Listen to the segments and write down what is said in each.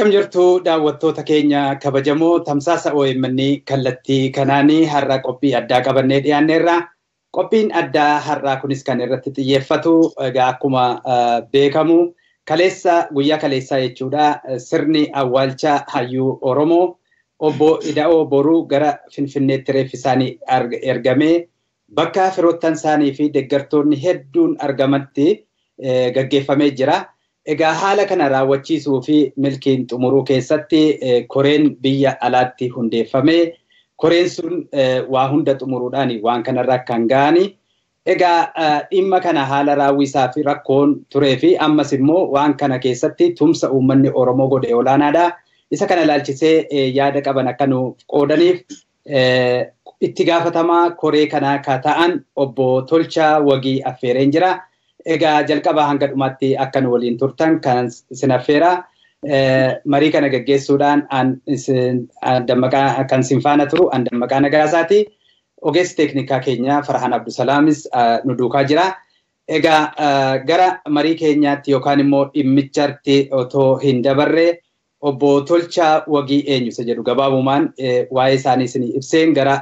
Akkam jirtu daawwattoota keenya kabajamoo tamsaasa OMN kallattii kanaanii har'a qophii addaa qabannee dhiyaanneerra. Qophiin addaa har'aa kunis kan irratti xiyyeeffatu egaa akkuma beekamu kaleessa guyyaa kaleessaa jechuudha sirni awwaalcha hayyuu Oromoo obbo Ida'oo Boruu gara Finfinneetti reeffi isaanii ergamee bakka firoottan isaanii fi deeggartoonni hedduun argamatti gaggeeffamee jira. Egaa haala kana raawwachiisuu fi milkiin xumuruu keessatti koreen biyya alaatti hundeeffamee koreen sun waa hunda xumuruudhaan waan kanarra kan ga'ani. Egaa dhimma kana haala raawwisaa fi rakkoon turee fi ammas immoo waan kana keessatti tumsa uummanni Oromoo godhe olaanaadha. Isa kana ilaalchisee yaada qaban akka nuuf qoodaniif itti gaafatamaa koree kanaa ka ta'an obbo Tolchaa Wagii affeereen jira. Egaa jalqabaa hanga dhumaatti akka nu waliin turtan kan isin affeera. Marii kana gaggeessuudhaan kan isin faana turu an dammaqaa nagaasaati. Ogeessi teeknikaa keenya Farhaan Abdusalaamis nu duukaa jira. Egaa gara marii keenyaatti yookaan immoo dhimmichatti otoo hin dabarre obbo Tolchaa Wagii eenyu isa jedhu gabaabumaan waa'ee isaanii isin ibseen gara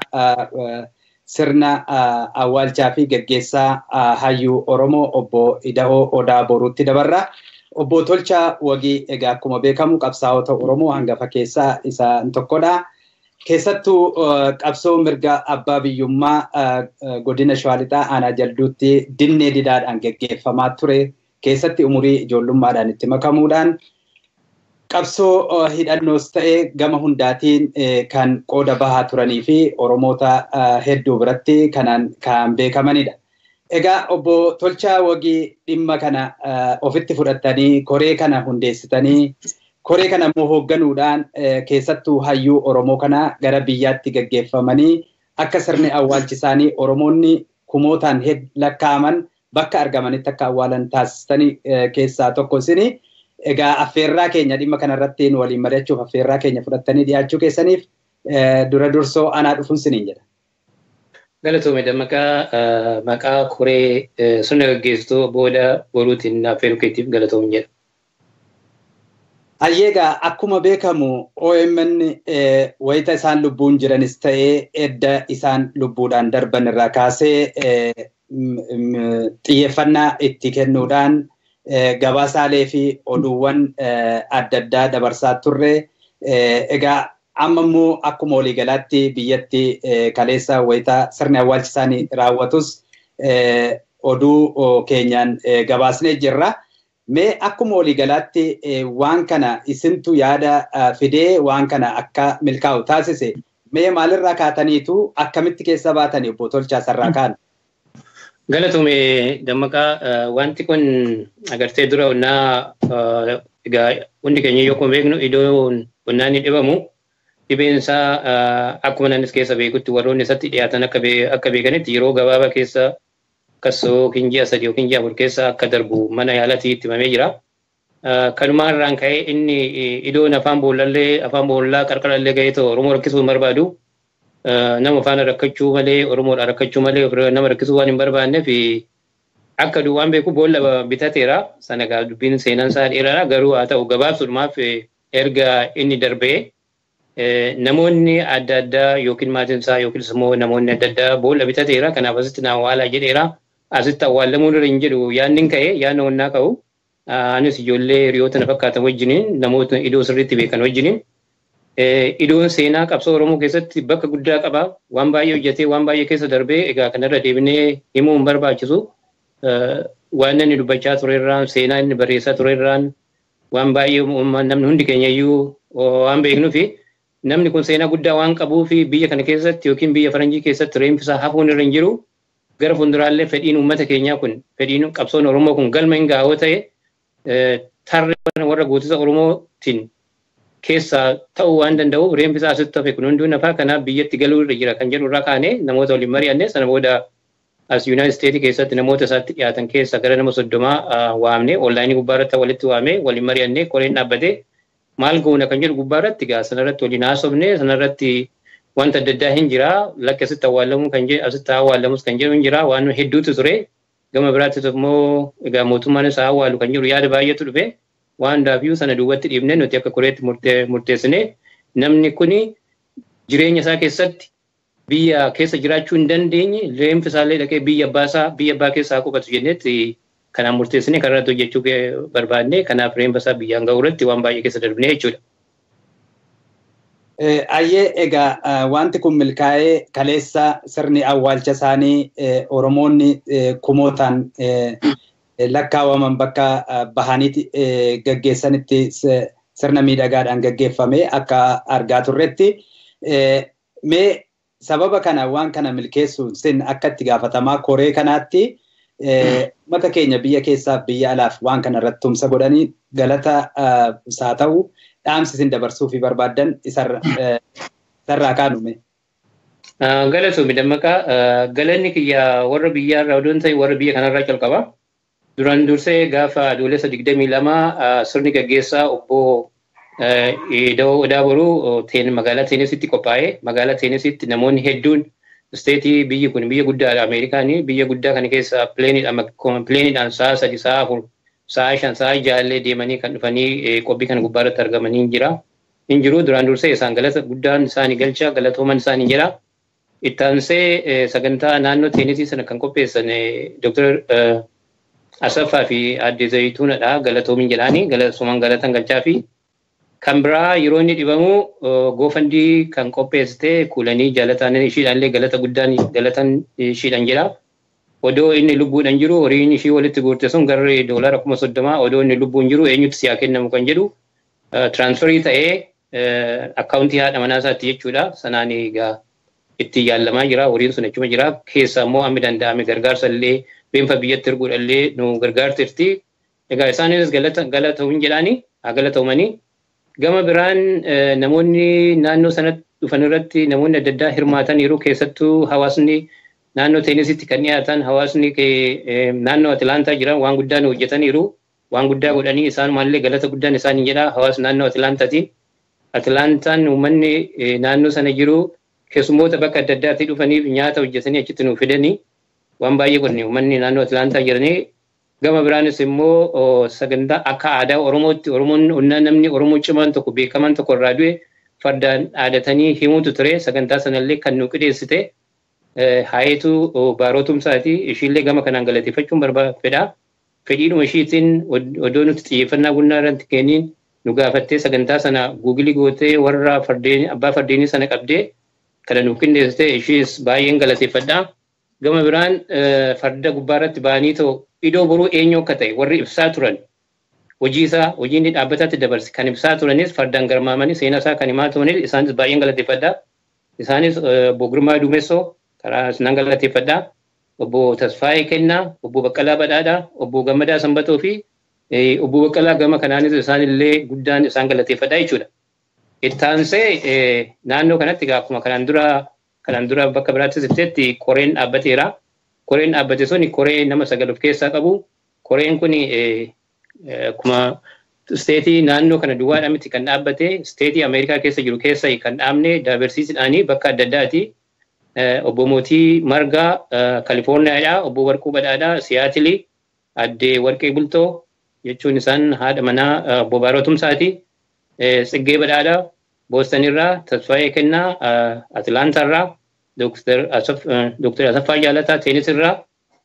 sirna awwaalchaa fi gaggeessaa hayyuu Oromoo obbo Ida'oo Odaa Boruutti dabarra. Obbo Tolchaa Wagii egaa akkuma beekamu qabsaa'ota Oromoo hangafa keessaa isaan tokkodha. Keessattuu qabsoo mirga abbaa biyyummaa godina Shawaalixaa aanaa jalduutti dinnee didaadhaan gaggeeffamaa ture. Keessatti umurii ijoollummaadhaan itti makamuudhaan qabsoo hidhannoos ta'ee gama hundaatiin kan qooda bahaa turanii fi Oromoota hedduu biratti kanaan kan beekamanidha. Egaa obbo Tolchaa Wagii dhimma kana ofitti fudhattanii koree kana hundeessitanii koree kana immoo hoogganuudhaan keessattuu hayyuu Oromoo kana gara biyyaatti gaggeeffamanii akka sirni awwaalchi isaanii Oromoonni kumootaan lakkaa'aman bakka argamanitti akka awwaalan taasistanii keessaa tokko isinii. Egaa affeerraa keenya dhimma kanarratti nu waliin mari'achuuf affeerraa keenya fudhattanii dhiyaachuu keessaniif dura dursoo anaa dhufuun siniin jedha. Galatoome dammaqaa maqaa koree sirna gaggeessituu booda boruutiin affeeruu keetiif galatoomu jedha. Hayyeegaa akkuma beekamu OMN wayita isaan lubbuun jiranis ta'ee edda isaan lubbuudhaan darban irraa kaasee xiyyeeffannaa itti kennuudhaan gabaasaalee fi oduuwwan adda addaa dabarsaa turre. Egaa amma immoo akkuma waliigalaatti biyyatti kaleessa wayita sirni awwaalchi isaanii raawwatus oduu keenyaan gabaasnee jirra. Mee akkuma waliigalaatti waan kana isintu yaada fidee waan kana akka milkaa'u taasise mee maalirraa kaataniitu akkamitti keessa baatanii obbo Tolchaa sarraa kaan? Galatume dammaqaa wanti kun agartee dura onnaa egaa hundi keenya yoo akkuma beeknu iddoo onnaan ni dhibamu dhibeen isaa akkuma naannis keessa beekutti warroonni isatti dhiyaatan akka beekanitti yeroo gabaabaa keessa akkasoo yookiin ji'a sadii yookiin ji'a afur keessa akka darbu mana yaalatii itti himamee jira. Kanumaa irraan ka'ee inni iddoon afaan boollallee afaan boollaa qarqarallee ga'ee ta'u Oromoo rakkisuu hin barbaadu. nama faana rakkachuu malee Oromoodha rakkachuu malee nama rakkisuu waan hin barbaanneef akka duwwaan beeku boolla bitateera sana gaa dubbiin seenaan isaa dheeraadha garuu haa ta'u gabaabsuudhumaaf erga inni darbee namoonni adda addaa yookiin maatiin isaa yookiin immoo namoonni adda addaa boolla bitateera kanaaf asitti na awwaalaa jedheera asitti awwaalamuu irra hin jedhu yaadni hin ka'e yaadni onnaa ka'u anis ijoollee hiriyoota na fakkaatan wajjiniin namoota iddoo sirriitti beekan wajjiniin iddoon seenaa qabsoo Oromoo keessatti bakka guddaa qaba. Waan baay'ee hojjetee waan baay'ee keessa darbee egaa kanarra deebinee himuu hin barbaachisu. Waan inni dubbachaa turerraan seenaa inni barreessaa turerraan waan baay'ee namni hundi keenya iyyuu waan beeknuu fi namni kun seenaa guddaa waan qabuu fi biyya kana keessatti yookiin biyya faranjii keessatti reenfisaa hafuun irra hin jiru. Gara fuulduraallee fedhiin uummata keenyaa kun fedhiin qabsoon Oromoo kun galma hin gaa'oo ta'e tarree warra gootota Oromootiin keessaa ta'uu waan danda'uuf reenfisaa asitti hafe kun hunduu nafaa kanaaf biyyatti galuu irra jira kan jedhu irraa kaanee namoota waliin mari'anne sana booda as Yuunaayit Isteetii keessatti namoota isaatti dhiyaatan keessa gara nama soddomaa waamne onlaayinii gubbaarratti walitti waamee waliin mari'annee koreen dhaabbatee maal goona kan jedhu gubbaarratti gaa sanarratti waliin haasofne sanarratti wanta adda addaa hin jira lakki asitti awwaalamuu kan jedhu asitti awwaalamus kan jedhu hin jira waan hedduutu ture gama biraattis immoo egaa mootummaan isaa awwaalu kan jedhu yaada baay'eetu dhufe waan hundaafiyyuu sana duubatti dhiibne nuti akka koreetti murteessine namni kuni jireenya isaa keessatti biyya keessa jiraachuu hin dandeenye reenfi isaallee dhaqee biyya abbaasaa biyya abbaa keessaa qubatu jennetti kanaan murteessine kan irratti hojjechuu barbaadne kanaaf reenfa isaa biyyaan ga'u irratti waan baay'ee keessa darbine jechuudha. Ayyee egaa wanti kun milkaa'ee kaleessa sirni awwaalcha isaanii Oromoonni kumootaan lakkaawaman bakka bahaniiti gaggeessanitti sirna miidhagaadhaan gaggeeffame akka argaa turretti. Mee sababa kana waan kana milkeessuun sin akka itti gaafatamaa koree kanaatti mata keenya biyya keessaaf biyya alaaf waan kana irratti tumsa godhanii galata isaa ta'u dhaamsi isin dabarsuu fi barbaaddan isarraa kaanume. Galatoomii dammaqaa galanni kiyya warra biyyaa irraa odoon ta'e warra biyya kanarraa calqaba. Duraan dursee gaafa adoolessa digdamii lama sirni gaggeessaa obbo Odaa Boruu magaalaa Teenesitti qophaa'ee magaalaa Teenesitti namoonni hedduun isteetii biyyi kun biyya guddaadha Ameerikaanii biyya guddaa kana keessa pileeniidhaan sa'a sadi sa'a afur sa'a shan sa'a jaallee deemanii kan dhufanii qophii kana gubbaa irratti argamanii jira. Hin jiru duraan dursee isaan galata guddaan isaanii galcha galatooman isaanii jira. Ittaansee sagantaa naannoo teenisii sana kan qopheessan Dr. Asaffaa fi Aadde Zayituunadha galatoomin jedhaanii galatooman galatan galchaa fi kan biraa yeroo inni dhibamu goofandii kan qopheessite kuulanii jaalataan ishiidhaallee galata guddaan galatan ishiidhaan jira. Odoo inni lubbuudhaan jiru horiin ishii walitti guurte sun garri doolara kuma soddomaa odoo inni lubbuun jiru eenyutti siyaa kennamu kan jedhu tiraansfarii ta'ee akkaawuntii haadha manaa isaatti jechuudha. Sanaan egaa itti yaalamaa jira horiin sun achuma jira. Keessa immoo hammi danda'ame gargaarsa illee beenfa biyyatti erguudhaallee nu gargaartirti. Egaa isaanis galata'uun jedhaani haa galata'umanii. Gama biraan namoonni naannoo sanatti dhufan irratti namoonni adda addaa hirmaataniiru keessattuu hawaasni naannoo teenisitti kan dhiyaatan hawaasni naannoo Atilaantaa jiran waan guddaa hojjetaniiru. Waan guddaa godhanii isaan maallee galata guddaan isaanii jedha hawaasni naannoo Atilaantaati. Atilaantaan uummanni naannoo sana jiru keessummoota bakka adda addaatti dhufaniif nyaata hojjetanii achitti nuuf fidanii waan baay'ee godhani uummanni naannoo Atilaantaa jiranii gama biraanis immoo sagantaa akka aadaa Oromootti Oromoon namni Oromoo cimaan tokko beekamaan tokko irraa du'e fardaan dhaadatanii himuutu ture sagantaa sanallee kan nu qindeessite haayetu baarootumsaati ishiillee gama kanaan galateeffachuun barbaada. Fedhiidhuma ishiitiin odoo nuti xiyyeeffannaa gunnaa irratti kenniin nu gaafattee sagantaa sana guugilii gootee warra fardeen abbaa fardeenii sana qabdee kana nuuf qindeessite ishiis baay'een galateeffadha. Gama biraan farda gubbaarratti ba'anii ta'u iddoo boruu eenyu akka ta'e warri ibsaa turan hojii isaa hojii inni dhaabbataatti dabarse kan ibsaa turanis fardaan garmaamanii seenaa isaa kan himaa turanis isaanis baay'een galateeffadha. Isaanis obbo Girmaa Dumessoo karaa isinan galateeffadha. Obbo Tasfaayee Kennaa, obbo Baqqalaa Badhaadhaa, obbo Gammadaa Sanbatoo fi obbo Baqqalaa gama kanaanis isaanillee guddaan isaan galateeffadha jechuudha. Ittaansee naannoo kanatti akkuma kanaan dura kanaan dura bakka biraattis ibsetti koreen dhaabbateera. Koreen dhaabbate suni koree nama sagal of keessaa qabu. Koreen kun akkuma isteetii naannoo kana duwwaadhaa miti kan dhaabbate isteetii Ameerikaa keessa jiru keessa kan dhaabne daabarsiisuudhaanii bakka adda addaati. Obbo Mootii Margaa Kalifoorniyaadhaa, obbo Warquu Badhaadhaa Siyaatilii, addee Warqee Bultoo jechuun isaan haadha manaa obbo Baarotumsaati. Tsiggee Badhaadhaa Boostonirraa, Tasfaayee Kennaa Atilaantaarraa, Dooktar Asaffaa Jaalataa Teenisirraa,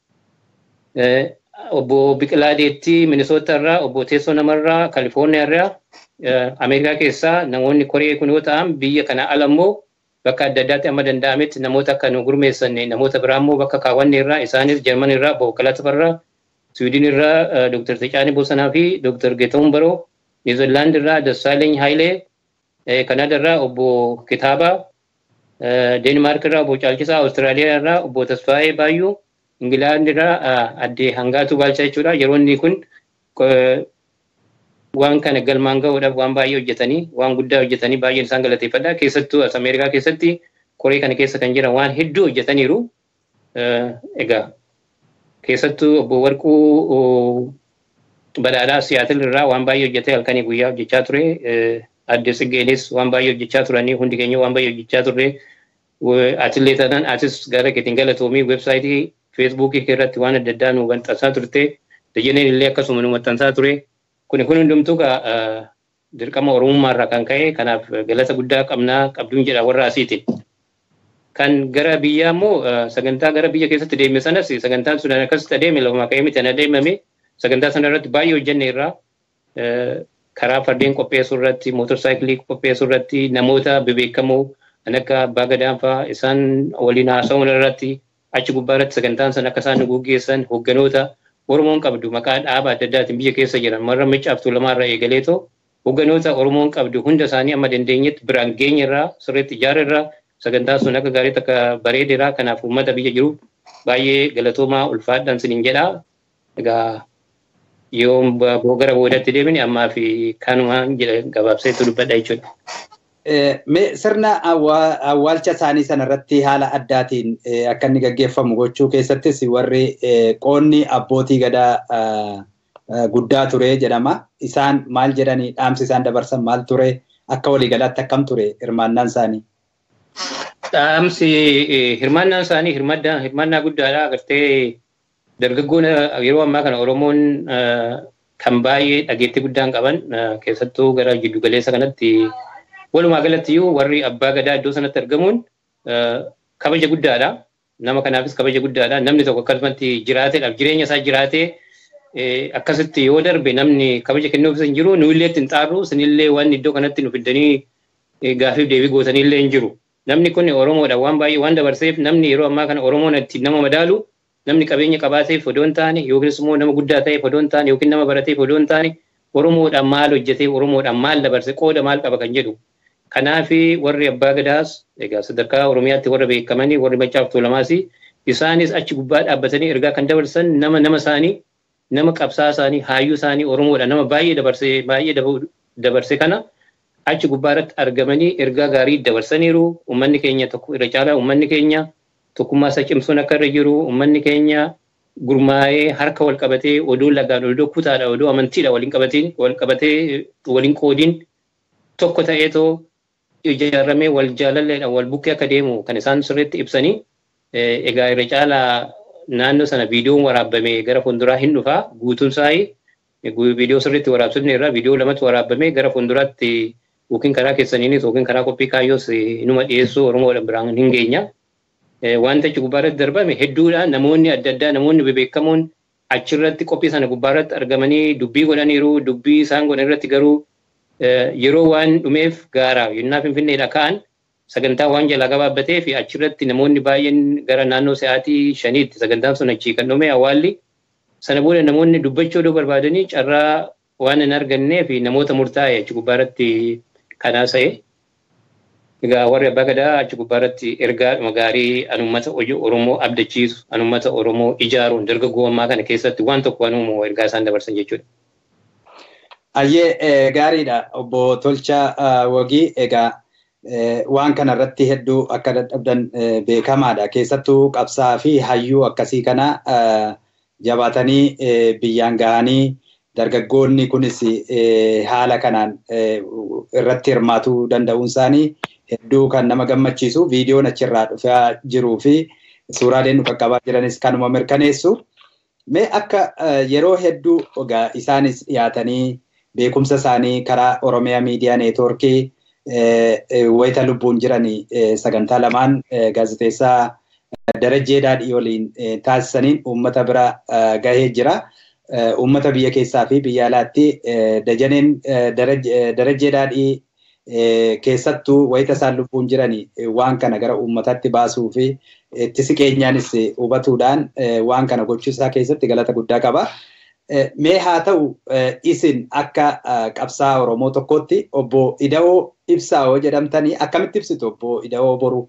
obbo Biqilaa Deettii Minisootarraa, obbo Teessoo Namarraa Kalifoorniyaarraa, Ameerikaa keessaa namoonni koree kun yoo ta'an biyya kana ala immoo bakka adda addaatti amma danda'ametti namoota akka nu gurmeessanne namoota biraa immoo bakka kaawwanne irraa isaanis Jarman irraa obbo Kalatafarraa, Siwiidin irraa Dooktar Tecaanii Bosanaa fi Dooktar Geetahuun Baroo, Niizerlaand irraa Dassaaleny Haayilee, Kanada irraa obbo Kitaabaa, Deenmaark irraa obbo Caalchisaa, Awustiraaliyaa irraa obbo Tasfaayee Baayyuu, Ingilaand irraa addee Hangaatuu Baalchaa jechuudha. Yeroo inni kun waan kana galmaan gahuudhaaf waan baay'ee hojjetanii waan guddaa hojjetanii baay'een isaan galateeffadha. Keessattuu as Ameerikaa keessatti koree kana keessa kan jiran waan hedduu hojjetaniiru. Egaa keessattuu obbo Warquu badhaadhaa Siyaatil irraa waan baay'ee hojjetee halkanii guyyaa hojjechaa ture. Aadde Tsiggeenis waan baay'ee hojjechaa turanii hundi keenya waan baay'ee hojjechaa turre. Atillee taanaan atis gara keetiin galatoomii weebsaayitii feesbuukii irratti waan adda addaa nu maxxansaa turte. Dajaneen illee akkasuma nu maxxansaa ture. Kuni kun hundumtuu dirqama Oromummaarraa kan ka'e kanaaf galata guddaa qabnaa qabduun jedha warra asiitiin. Kan gara biyyaa immoo sagantaa gara biyya keessatti deeme sanas sagantaan sun akkasitti adeeme lafumaa ka'ee miti adeemame sagantaa sana irratti baay'ee hojjenne irraa karaa fardeen qopheessuu irratti mootorsaayikilii qopheessuu irratti namoota bebeekamoo kan akka abbaa gadaanfaa isaan waliin haasa'uun irratti achi gubbaa irratti sagantaan sana akka isaan nu gaggeessan hoogganoota Oromoon qabdu maqaa dhaaba adda addaatiin biyya keessa jiran marra Maccaa fi Tuulamaarraa eegaleetoo hoogganoota Oromoon qabdu hunda isaanii amma dandeenyetti biraan geenye irraa sirriitti ijaara irraa sagantaa sun akka gaariitti akka bareedeeraa kanaaf uummata biyya jiru baay'ee galatoomaa ulfaadhaan siniin jedhaa. Egaa yoo gara boodatti deemine ammaa fi kanumaan jedha gabaabseetu dubbadha jechuudha. Sirna awwaalcha isaanii sanarratti haala addaatiin akka inni gaggeeffamu gochuu keessattis warri qoonni abbootii gadaa guddaa ture jedhama. Isaan maal jedhanii dhaamsi isaan dabarsan maal ture akka waliigalaatti akkam ture hirmaannaan isaanii? Dhaamsi hirmaannaan isaanii hirmaannaa guddaadha. Agartee dargaggoon yeroo ammaa kana Oromoon kan baay'ee dhageettii guddaan qaban keessattuu gara jiddu galeessa kanatti walumaa galatti iyyuu warri abbaa gadaa iddoo sanatti argamuun kabaja guddaadha. Nama kanaafis kabaja guddaadha. Namni tokko akkasumatti jiraateedhaaf jireenya isaa jiraatee akkasitti yoo darbe namni kabaja kennuuf hin jiru nuyillee ittiin xaarru isinillee waan iddoo kanatti nu fiddanii gaafiif deebii gootanillee hin jiru. Namni kun Oromoodha waan baay'ee waan dabarseef namni yeroo ammaa kana Oromoon ittiin nama madaalu namni qabeenya qabaateef odoo hin taane yookiin immoo nama guddaa ta'eef odoo hin taane yookiin nama barateef odoo hin taane Oromoodhaan maal hojjetee Oromoodhaan maal dabarse qooda maal qaba kan jedhu. Kanaaf warri abbaa gadaas egaa sadarkaa Oromiyaatti warra beekamanii warri Maccaa fi Tuulamaas isaanis achi gubbaa dhaabbatanii ergaa kan dabarsan nama nama isaanii nama qabsaa isaanii haayyuu isaanii Oromoodha nama baay'ee dabarsee baay'ee dabarse kana achi gubbaa irratti argamanii ergaa gaarii dabarsaniiru uummanni keenya tokko irra caalaa uummanni keenya tokkummaa isaa cimsuun akka irra jiru uummanni keenya gurmaa'ee harka wal qabatee odoo lagaan odoo kutaadha odoo amantiidha waliin qabatiin wal qabatee waliin qoodiin tokko ta'eetoo ijaaramee wal jaalalleedha wal bukkee akka deemu kan isaan sirriitti ibsanii egaa irra caalaa naannoo sana viidiyoon waraabamee gara fuulduraa hin dhufaa guutuun saayii viidiyoo sirriitti waraabsifne irraa viidiyoo lamatti waraabamee gara fuulduraatti yookiin karaa keessaniinis yookiin karaa qophii kaayyoos inuma dhiyeessuu Oromoodhaan biraan hin geenya. Wanta achi gubbaarratti darbame hedduudha namoonni adda addaa namoonni bebeekamoon achirratti qophii sana gubbaarratti argamanii dubbii godhaniiru dubbii isaan godhan irratti garuu yeroo waan dhumeef gaara yennaa finfinneedha ka'an sagantaa waan jalaa gabaabbatee fi achirratti namoonni baay'een gara naannoo sa'aatii shaniitti sagantaan sun achii kan dhume awwaalli sana booda namoonni dubbachuu odoo barbaadanii carraa waan hin argannee fi namoota murtaa'e achi gubbaarratti kanaasa'e. Egaa warri abbaa gadaa achi gubbaarratti ergaa gaarii anummata Oromoo abdachiisu anummata Oromoo ijaaruun dargaggoo ammaa kana keessatti waan tokko anuuma ergaa isaan dabarsan jechuudha. Ayyee gaariidha obbo Tolchaa Wagii egaa waan kana irratti hedduu akka dadhabdan beekamaadha. Keessattuu qabsaa fi hayyuu akkasii kana jabaatanii biyyaan gahanii dargaggoonni kunis haala kanaan irratti hirmaatuu danda'uun isaanii hedduu kan nama gammachiisu viidiyoon achirraa dhufaa jiruu fi suuraaleen nu qaqqabaa jiranis kanuma mirkaneessu. Mee akka yeroo hedduu egaa isaanis dhiyaatanii beekumsa isaanii karaa Oromiyaa Miidiyaa Neetwoorkii wayita lubbuun jiran sagantaa lamaan gaazexeessaa Darajjee Daadhii waliin taasisaniin uummata bira gahee jira. Uummata biyya keessaa fi biyya alaatti dajaneen Darajjee Daadhii keessattuu wayita isaan lubbuun jiran waan kana gara uummataatti baasuu fi itti siqeenyaanis hubatuudhaan waan kana gochuusaa keessatti galata guddaa qaba. Mee haa ta'u isin akka qabsaa Oromoo tokkootti obbo Ida'oo Ibsaa'oo jedhamtanii akkamitti ibsitu obbo Ida'oo boruu?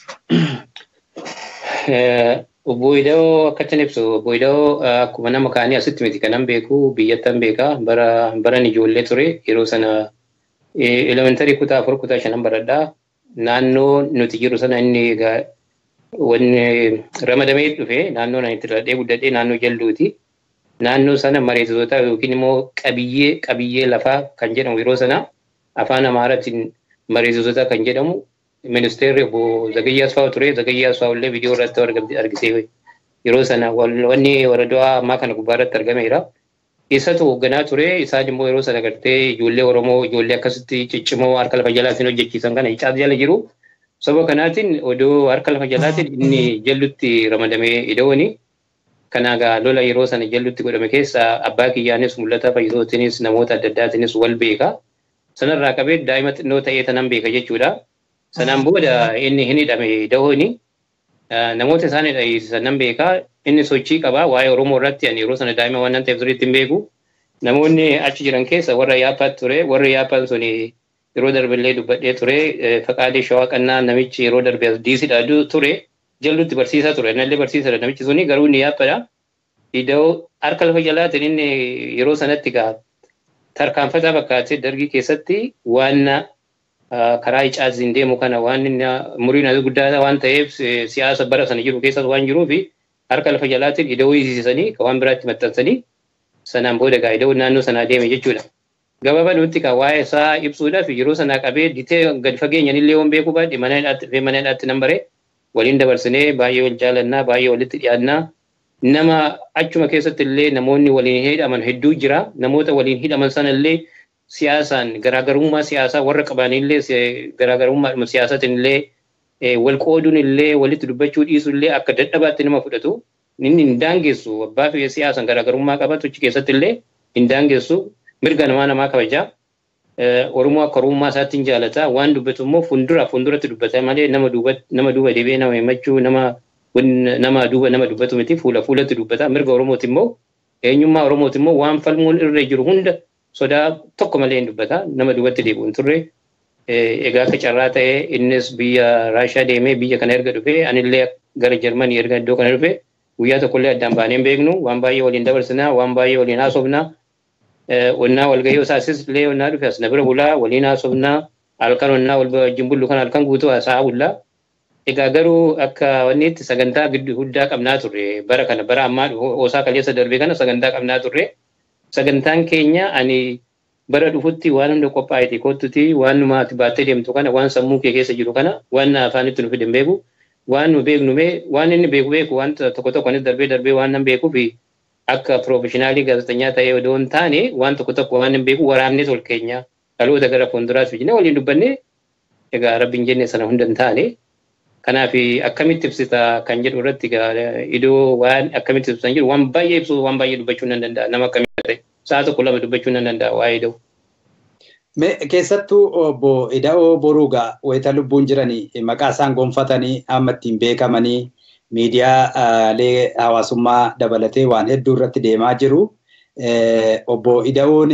Obbo Ida'oo akkattiin ibsu obbo Ida'oo akkuma nama kaanii asitti miti kanan beeku biyyattan beeka bara baran ijoollee ture yeroo sana elementarii kutaa afur kutaa shanan baradhaa naannoo nuti jiru sana inni egaa wanni ramadamee dhufe naannoo nani itti dhaladhee guddadhee naannoo jalduuti. Naannoo sana mareessitoota yookiin immoo qabiyyee qabiyyee lafaa kan jedhamu yeroo sana afaan Amaaraatiin mareessitoota kan jedhamu ministeerri obbo Zagayyaa Asfaaw ture. Zagayyaa Asfaaw illee viidiyoo irratti argisee yeroo sana wanni waradaa ammaa kana gubbaa irratti argameera. Isatu hoogganaa ture isaan immoo yeroo sana gartee ijoollee Oromoo ijoollee akkasitti ciccimoo harka lafa jalaatiin hojjechiisan kana icaa jala jiru. Sababa kanaatiin odoo harka lafa jalaatiin inni jallutti ramadamee ida'ooni. Kanaagaa lola yeroo sana jallutti godhame keessa abbaa kiyyaanis mul'ata fayyisootiinis namoota adda addaatiinis wal beeka. Sanarraa qabee daa'ima xinnoo ta'ee tanan beeka jechuudha. Sanaan booda inni hin hidhame ida'ooni. Namoota isaan hidhayiisan nan beekaa inni sochii qabaa waa'ee Oromoo irratti ani yeroo sana daa'ima waan nan ta'eef sirriitti hin beeku. Namoonni achi jiran keessa warra yaappaat ture warri yaappaan suni yeroo darbillee dubbadhee ture faqaadee shawaa qannaa namichi yeroo darbe diisidha ture jallutti barsiisaa ture nallee barsiisadha namichi suni garuu inni yaappadha. Ida'oo harka lafa jalaatiin inni yeroo sanatti gaa tarkaanfataa fakkaatee dargii keessatti waan karaa icaatiin deemu kana waan umuriin guddaa waan ta'eef siyaasa bara sana jiru keessas waan jiruuf harka lafa jalaatiin ida'oo hiisisanii waan biraatti maxxansanii sanaan booda gaa ida'oo naannoo sanaa deeme jechuudha. Gabaabaa nutti kan waa'ee isaa ibsuudhaaf yeroo sanaa qabee ditee gadi fageenyan illee waan beekuu baadhe mana hidhaatti fi mana hidhaatti nan bare waliin dabarsinee baay'ee wal jaalannaa baay'ee walitti dhiyaannaa nama achuma keessatti illee namoonni waliin hidhaman hedduu jira namoota waliin hidhaman sana illee siyaasaan garaagarummaa siyaasaa warra qabanillee garaagarummaa siyaasaatiin illee wal qooduun illee walitti dubbachuu dhiisuu illee akka dadhabaatti nama fudhatu inni hin daangessu abbaa fi siyaasaan garaagarummaa qabatu achi keessatti illee hin daangessu mirga namaa namaa kabajaa. Oromoo akka Oromummaa isaatti hin jaalata waan dubbatu immoo fuuldura fuulduratti dubbata malee nama duuba nama duuba deebi'ee nama himachuu nama nama duuba nama dubbatu miti fuula fuulatti dubbata mirga Oromooti immoo eenyummaa Oromooti immoo waan falmuun irra jiru hunda sodaa tokko malee hin dubbata nama duubatti deebi'u hin turre. Egaa akka carraa ta'ee innis biyya Raashiyaa deemee biyya kana erga dhufee anillee gara Jarmanii erga iddoo kana dhufee guyyaa tokkollee addaan baanee hin beeknu waan baay'ee waliin dabarsinaa waan baay'ee waliin haasofnaa. Onnaa walgahii isaasis illee onnaa dhufe as na bira bulaa waliin haasofnaa halkan onnaa wal wajjin bullu kan halkan guutuu haasaa bullaa. Egaa garuu akka wanni itti sagantaa guddaa qabnaa turre bara kana bara ammaa osaa kaleessa darbee kana sagantaa qabnaa turre. Sagantaan keenya ani bara dhufutti waan hunda qophaa'eeti kottuti waan numaati baattee deemtu kana waan sammuu kee keessa jiru kana waan afaanitti nu fide hin beeku. Waan nu beeknu mee waan inni beeku beeku waan tokko tokkonis darbee darbee waan nan beekuufi akka piroofeshinaalii gaazexeessaa ta'ee odoo hin taane waan tokko tokko waan hin beeku waraabnee tol keenya dhaloota gara fuulduraatti jennee waliin dubbanne egaa rabbiin jenne sana hunda hin taane. Kanaaf akkamitti ibsita kan jedhu irratti iddoo waan akkamitti ibsan jiru waan baay'ee ibsu waan baay'ee dubbachuu nan danda'a nama akkamitti ta'e sa'a tokko lama dubbachuu nan danda'a waa'ee ida'u. Keessattuu obbo Ida'oo Boruugaa wayita lubbuun jiranii maqaa isaan gonfatanii amma ittiin beekamanii miidiyaalee hawaasummaa dabalatee waan hedduu irratti deemaa jiru. Obbo Ida'oon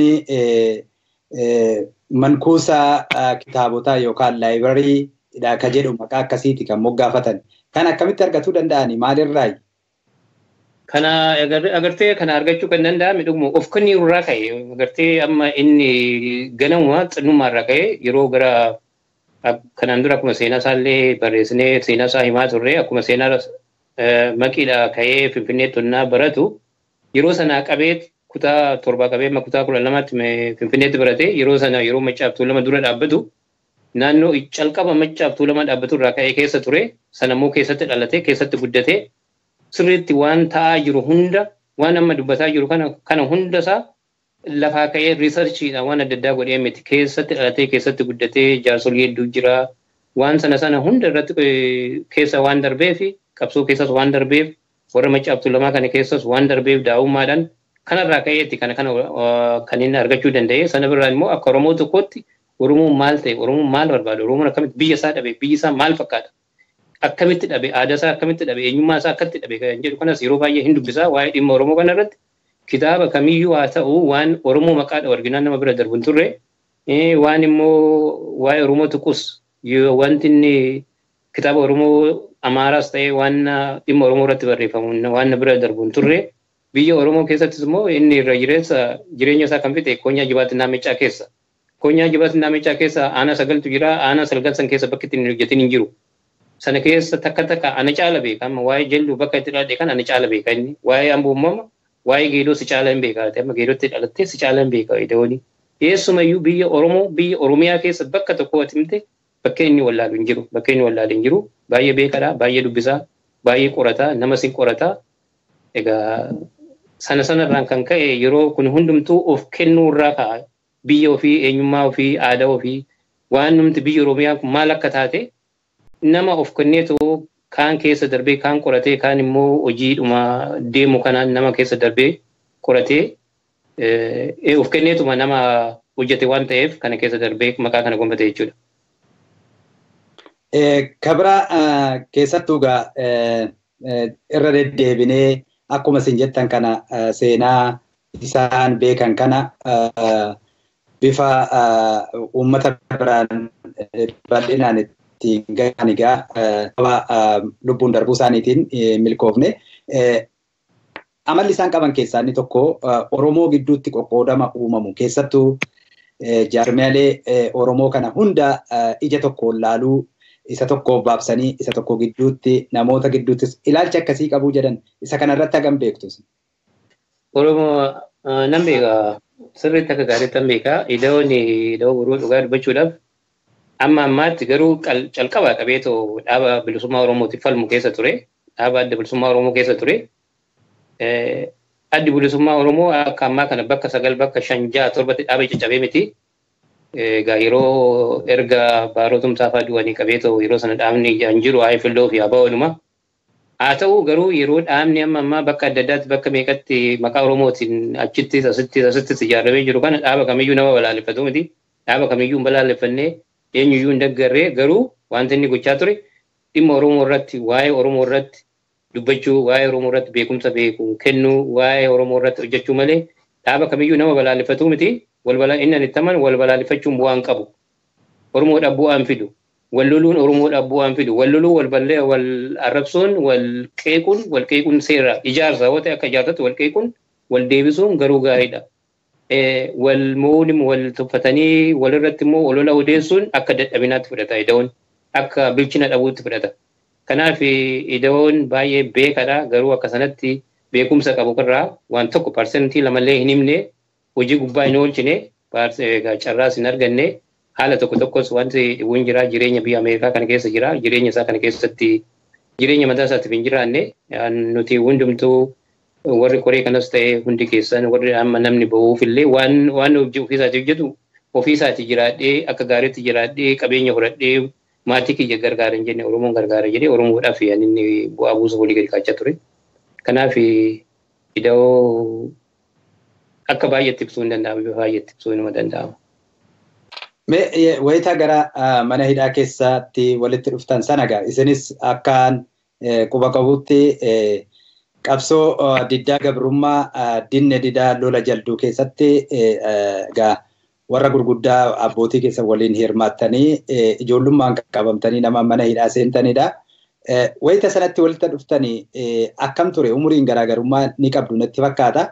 mankuusa kitaabotaa yookaan laayibarii ka jedhu maqaa akkasiiti kan moggaafatan. Kan akkamitti argatuu danda'ani maalirraayi? Kana agartee kana argachuu kan danda'ame dhuguma of kenniiru irraa ka'e agartee amma inni ganamuma xinnummaa irraa ka'e yeroo gara kanaan dura akkuma seenaa isaallee barreessinee seenaa isaa himaa turre akkuma seenaa maqiidha ka'ee finfinnee tonnaa baratu yeroo sana qabee kutaa torbaa qabee kutaa kudha lamaatti finfinneetti barate yeroo sana yeroo maccaaftuu lama dura dhaabbatu naannoo calqaba maccaaftuu lama dhaabbatu irraa ka'ee keessa ture sanammoo keessatti dhalate keessatti guddate sirriitti waan ta'aa jiru hunda waan amma dubbataa jiru kana kana hundasaa lafaa ka'ee riisarchiidha waan adda addaa godhee miti keessatti dhalatee keessatti guddatee jaarsolii hedduu jira waan sana sana hunda irratti keessa waan darbeef qabsoo keessas waan darbeef warra maccaaftuu lamaa kana keessas waan darbeef daa'ummaadhaan kanarraa ka'eetti kana kana kan inni argachuu danda'e sana birraa immoo akka Oromoo tokkootti Oromoon maal ta'e Oromoon maal barbaada Oromoon akkamitti biyya isaa dhabe biyyi isaa maal fakkaata akkamitti dhabe aadaa isaa akkamitti dhabe eenyummaa isaa akkamitti dhabe kan jedhu kanas yeroo baay'ee hin dubbisaa waa'ee dhimma Oromoo kana irratti kitaaba kamiyyuu haa ta'u waan Oromoo maqaadha arginaan nama bira darbu hin turre waan immoo waa'ee Oromoo tuqus wanti inni kitaaba Oromoo Amaaraas ta'ee waan dhimma Oromoo irratti barreeffamu waan bira darbu hin turre biyya Oromoo keessattis immoo inni irra jireessa jireenya isaa kan fixe koonyaa jibaatti naamichaa keessa. Koonyaa jibaatti naamichaa keessa aanaa sagaltu jira aanaa sagal san keessa bakki ittiin hojjetin hin jiru. Sana keessa takka takka ana caala beeka amma waa'ee jalluu bakka itti dhaladhe kan ana caala beeka inni waa'ee amboo uumama waa'ee geedoo si caala hin beeka amma geedootti dhalattee si caala hin beeka idooni. Eessumayyuu biyya Oromoo biyya Oromiyaa keessa bakka tokko atimte bakka inni wallaalu hin jiru bakka inni wallaalu hin jiru baay'ee beekadha baay'ee dubbisaa baay'ee qorataa nama sin qorataa egaa sana sanarraan kan ka'e yeroo kun hundumtuu of kennuurraa ka'a biyya ofii eenyummaa ofii aadaa ofii waan numti biyya Oromiyaa kun maal akka taate nama of kenneetu kaan keessa darbee kaan qoratee kaan immoo hojiidhuma deemu kanaan nama keessa darbee qoratee of kenneetuma nama hojjete waan ta'eef kana keessa darbee maqaa kana gonfate jechuudha. Kabira keessattuu egaa irra deddeebinee akkuma isin jettan kana seenaa isaan beekan kana bifa uummata biraan bal'inaan ittiin gahan egaa lubbuun darbuu isaaniitiin milkoofne. Amalli isaan qaban keessaa inni tokko Oromoo gidduutti qoqqoodama uumamu keessattuu jaarmiyaalee Oromoo kana hunda ija tokkoon laaluu isa tokkoof baabsanii isa tokko gidduutti namoota gidduuttis ilaalcha akkasii qabuu jedhan isa kanarratti hagam beektu. Oromoo nan beeka sirriitti akka gaariitti nan beeka ida'oon ida'oo boruu dhugaa dubbachuudhaaf amma ammaatti garuu calqaba qabeetoo dhaaba bilisummaa Oromootiif falmu keessa ture dhaaba adda bilisummaa Oromoo keessa ture. Addi bilisummaa Oromoo akka ammaa kana bakka sagal bakka shan ja'a torbatti dhaaba caccabee miti. Egaa yeroo erga baarotumsaa fa'aa du'anii qabeetoo yeroo sana dhaabni hin jiru haa filloo fi haa ooluma. Haa ta'u garuu yeroo dhaabni amma ammaa bakka adda addaatti bakka meeqatti maqaa Oromootiin achittis asittis asittis ijaaramee jiru kana dhaaba kamiyyuu nama balaaleffatu miti. Dhaaba kamiyyuu hin balaaleffannee eenyuyyuu hin deggarree garuu wanti inni gochaa ture dhimma Oromoo irratti waa'ee Oromoo irratti dubbachuu waa'ee Oromoo irratti beekumsa beeku kennuu waa'ee Oromoo irratti hojjechuu malee dhaaba kamiyyuu nama balaaleffatu miti. Inni ani ittaman wal balaaleffachuun bu'aan qabu. Oromoodhaaf bu'aan fidu. Wal loluun Oromoodhaaf bu'aan fidu. Wal loluu wal ballee wal arrabsuun wal qeequun wal qeequun seera ijaarsa yoo ta'e akka ijaartatti wal qeequun wal deebisuun garuu gaariidha. Wal mo'uun wal tuffatanii walirratti immoo olola odeessuun akka dadhabinaatti fudhata ida'oon akka bilchina dhabuutti fudhata. Kanaaf ida'oon baay'ee beekadha garuu akka sanatti beekumsa qabu irraa waan tokko parsentii lamallee hin himne hojii gubbaa hin oolchine carraas hin arganne haala tokko tokkos wanti dhibuun jira jireenya biyya Ameerikaa kana keessa jira jireenya isaa kana keessatti jireenya mataa isaatiif hin jiraanne nuti hundumtuu warri koree kanas ta'e hundi keessan warri amma namni bahuuf illee waan waan ofiisaatiif jedhu ofiisaati jiraadhee akka gaariitti jiraadhee qabeenya horadhee maatii kiyya gargaara hin jenne Oromoon gargaara jedhee Oromoodhaaf inni bu'aa buusa walii gadi kaachaa ture. Kanaaf ida'oo akka baay'eetti ibsuu hin danda'amu bifa baay'eetti ibsuu inuma danda'ama. Wayitaa gara mana hidhaa keessatti walitti dhuftan sana gaa isinis akkaan quba qabutti qabsoo diddaa gabrummaa dinne didaa lola jalduu keessatti gaa warra gurguddaa abbootii keessa waliin hirmaattanii ijoollummaan qabamtanii nama mana hidhaa seentanidha. Wayita sanatti walitti dhuftanii akkam ture umuriin garaagarummaa ni qabdu natti fakkaata.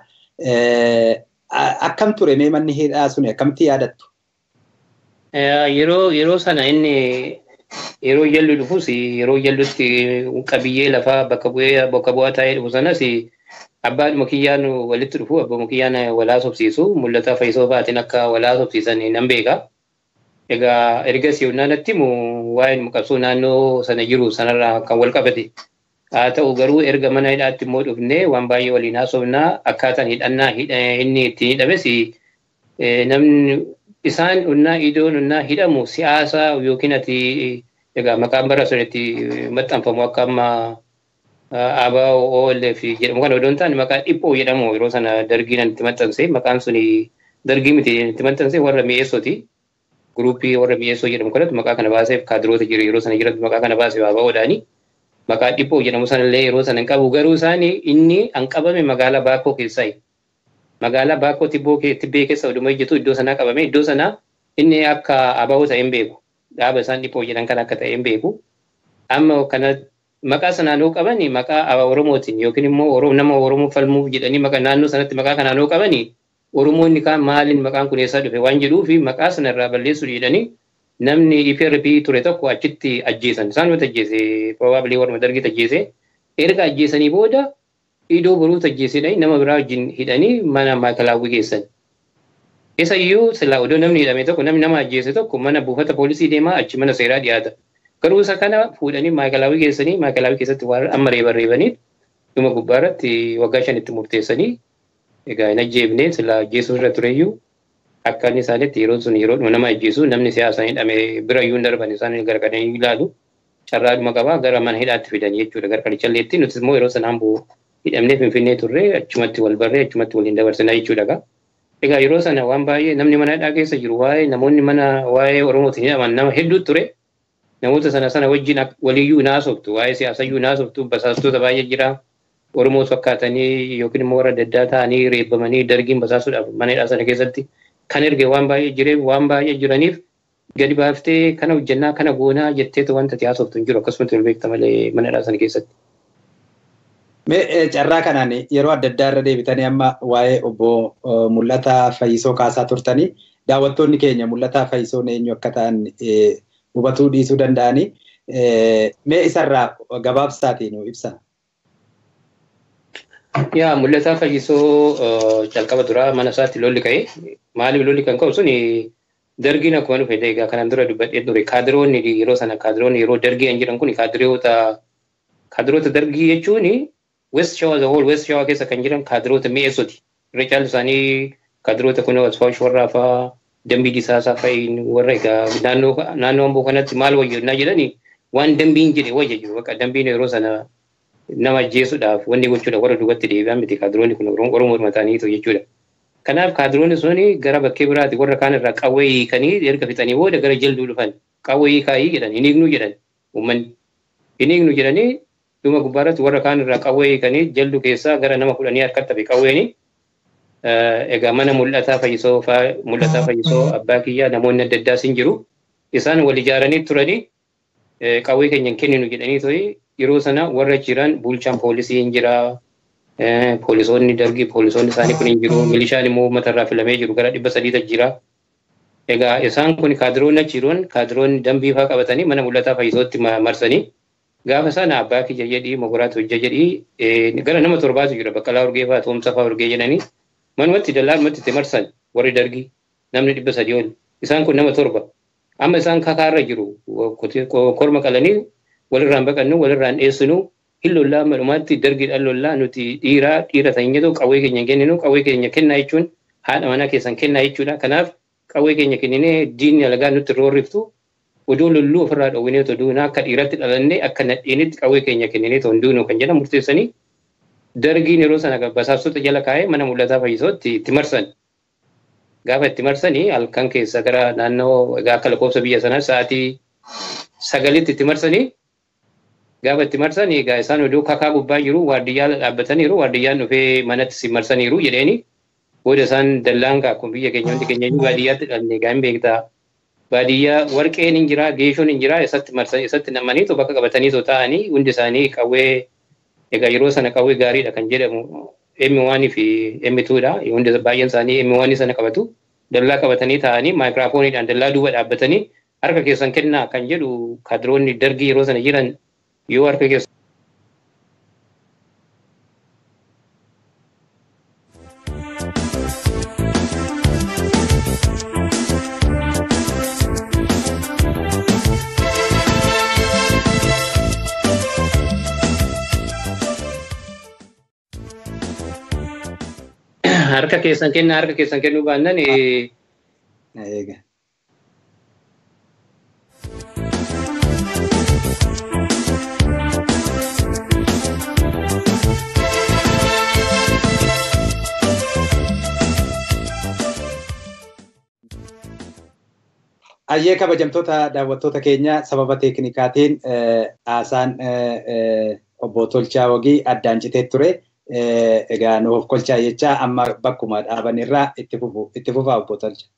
Akkam ture mee manni hidhaa sun akkamitti yaadattu? Yeroo yeroo sana inni yeroo jallu dhufus yeroo jallutti qabiyyee lafaa bakka bu'ee bakka bu'aa taa'ee dhufu sanas abbaadhuma kiyyaan walitti dhufu abbuma kiyyaan walaa sobsiisu mul'ata fayyisoo baatiin akka walaa sobsiisan nan beeka. Egaa ergas yoonnaa natti himu waa'een qabsoo naannoo sana jiru sanarraa kan wal qabate. Haa ta'u garuu erga mana hidhaatti immoo dhufnee waan baay'ee waliin haasofnaa akkaataan hidhannaa inni ittiin hidhames namni isaan unnaa idoon unnaa hidhamu siyaasa yookiin ati egaa maqaan bara sun itti maxxanfamu akka amma abaa OLF jedhamu kana odoon taane maqaa dhiphoo jedhamu yeroo sana dargiin itti maxxanse maqaan sun dargii miti itti maxxanse warra mi'eessooti. Guruupii warra mi'eessoo jedhamu kanatti maqaa kana baaseef kaadiroota jiru yeroo sana jiratti maqaa kana baaseef abaa odaanii. maqaa dhiphoo jedhamu sanallee yeroo sana hin qabu garuu isaan inni hanqabame magaalaa Baakoo keessaayi. Magaalaa Baakoo Tibbee keessa oduma hojjetu iddoo sanaa qabame iddoo sanaa inni akka ababoo ta'e hin beeku. Dhaaba isaan dhiphoo jedhan kan akka ta'e hin beeku. Amma kana maqaa sanaan hoo qaban maqaa Oromootiin yookiin immoo nama Oromoo falmuuf jedhanii maqaa naannoo sanatti maqaa kanaan hoo qaban Oromoonni kaan maaliin maqaan kun eessaa dhufe waan jedhuuf maqaa sanarraa balleessuu jedhanii namni IPRP ture tokko achitti ajjeesan. Isaan yoo ajjeese probably warra dargii ajjeese. Erga ajjeesanii booda iddoo boruu ajjeesedha nama biraa wajjin hidhanii mana maakalaawwii geessan. Isa iyyuu silaa odoo namni hidhame tokko namni nama ajjeese tokko mana buufata poolisii deemaa achi mana seeraa dhiyaata. Garuu isa kana fuudhanii maakalaawwii geessanii maakalaawwii keessatti waan amma reeban reebanii dhuma gubbaarratti waggaa shanitti murteessanii egaa hin ajjeefne sila ajjeesuu irra tureyyuu akka inni isaanitti yeroon sun yeroo nama ajjeesu namni siyaasa hidhame bira iyyuu hin darban isaan gargadanii ilaalu carraadhuma qabaa gara mana hidhaatti fidan jechuudha gara qalichalleetti nuti immoo yeroo sanaan bu'u hidhamnee finfinnee turre achumatti wal barree achumatti waliin dabarsina jechuudha. Egaa yeroo sana waan baay'ee namni mana hidhaa keessa jiru waa'ee namoonni mana waa'ee Oromootiin hidhaman nama hedduu ture. Namoota sana sana wajjin waliyyuu naasoftu waa'ee siyaasayyuu naasoftu basaastoota baay'ee jira. Oromoos fakkaatanii yookiin immoo warra adda addaa ta'anii reebbamanii dargiin basaasuudhaaf mana hidhaa sana keessatti kan erge waan baay'ee jireef waan baay'ee jiraniif gadi baaftee kana hojjennaa kana goonaa jetteetu wanta ati haasoftu hin jiru akkasumatti wal beekta malee mana hidhaa sana keessatti. Mee carraa kanaan yeroo adda addaa irra deebitanii amma waa'ee obbo Mul'ataa Fayyisoo kaasaa turtanii daawwattoonni keenya Mul'ataa Fayyisoon eenyu akka ta'an hubatuu dhiisuu danda'anii mee isarraa gabaabsaatiin ibsa. Yaa Mul'ataa Fayyisoo calqaba duraa mana isaatti lolli ka'e maaliif lolli kan ka'u suni dargiin akkuma dhufe egaa kanaan dura dubbadhee ture kaadiroonni yeroo sana kaadiroonni yeroo dargii kan jedhan kun kaadiroota kaadiroota dargii jechuun West Shawaa the whole West Shawaa keessa kan jiran kaadiroota mi'eessoti. Irra caalu isaanii kaadiroota kun Asfaash warraa fa'aa dambii disaasaa fa'iin warra egaa naannoo naannoo amboo kanatti maal wayyannaa jedhani waan dambiin jedhe wayya jiru bakka dambiin yeroo sana nama ajjeesuudhaaf wanni gochuudha warra duubatti deebi'an miti kaadiroonni kun Oromoo mataaniitu jechuudha. Kanaaf kaadiroonni suni gara bakkee biraati warra kaan irraa qawwee hiikanii erga fixanii booda gara jalduu dhufan qawwee hiikaayii jedhan hin hiiknu jedhan uummanni hin hiiknu jedhanii dhuma gubbaarratti warra kaan irraa qawwee hiikanii jaldu keessaa gara nama kudhanii harkatti hafe qawweeni egaa mana mul'ataa fayyisoo mul'ataa fayyisoo abbaa kiyyaa namoonni adda addaa sin jiru isaan wal ijaaranii turanii qawwee keenya hin kenninu jedhanii to'i yeroo sana warra jiran bulchaan poolisii hin jira poolisoonni dargii poolisoonni isaanii kun hin jiru milishaan immoo uummata irraa filamee jiru gara dhibba sadiita jira. Egaa isaan kun kaadiroonni achi jiruun kaadiroonni dambii fa'aa qabatanii mana mul'ataa fayyisootti marsanii gaafa sana abbaa kiyya jedhii mogiraatu hojja jedhii gara nama torbaatu jira baqqalaa urgee fa'aa toomsa fa'aa urgee jedhanii manumatti dallaarumatti itti marsan warri dargii namni dhibba sadii ol isaan kun nama torba amma isaan kakaarra jiru korma qalanii walirraan baqannu walirraan dheessinu hin lollaa malumaatti dargiidhaan lollaa nuti dhiiraa dhiira ta'inyetu qawwee keenya kenninu qawwee keenya kennaa jechuun haadha manaa keessan kennaa jechuudha kanaaf qawwee keenya kenninee diinni alagaa nutti roorriftu oduu lolluu ofirraa dhowwinee otoo duunaa akka dhiiratti dhalannee akka nadheenitti qawwee keenya kenninee otoo hin duunu kan jedhan murteessanii dargiin yeroo sana basaastota jala kaa'ee mana mul'ataa fayyisootti itti marsan. Gaafa itti marsanii halkan keessa gara naannoo akka lakkoofsa biyya sanaa sa'aatii sagalitti itti marsanii gaafa itti marsan egaa isaan oduu kakaa gubbaa jiru waardiyyaa dhaabbataniiru waardiyyaan dhufee manatti si marsaniiru jedheeni booda isaan dallaan akkuma biyya keenya hundi keenya baadiyyaatti dhalne egaa hin beektaa baadiyyaa warqeen hin jira geeshoon hin jira isatti marsan isatti namaniitu bakka qabataniitu ta'anii hundi isaanii qawwee egaa yeroo sana qawwee gaariidha kan jedhamu emmi waanii fi emmi tuudha hundi baay'een isaanii emmi waanii sana qabatu dallaa qabatanii ta'anii maayikiraafooniidhaan dallaa duuba dhaabbatanii harka keessan kennaa kan jedhu kaadiroonni dargii yeroo sana jiran yoo harka keessa harka keessan kennaa harka keessan kennuu baannan Ayyee kabajamtoota daawwattoota keenya sababa teeknikaatiin haasaan obbo Tolchaa Wagii addaan citee ture. Egaa nuuf kolchaa jechaa amma bakkuma dhaaban irraa itti fufu itti fufaa obbo Tolcha.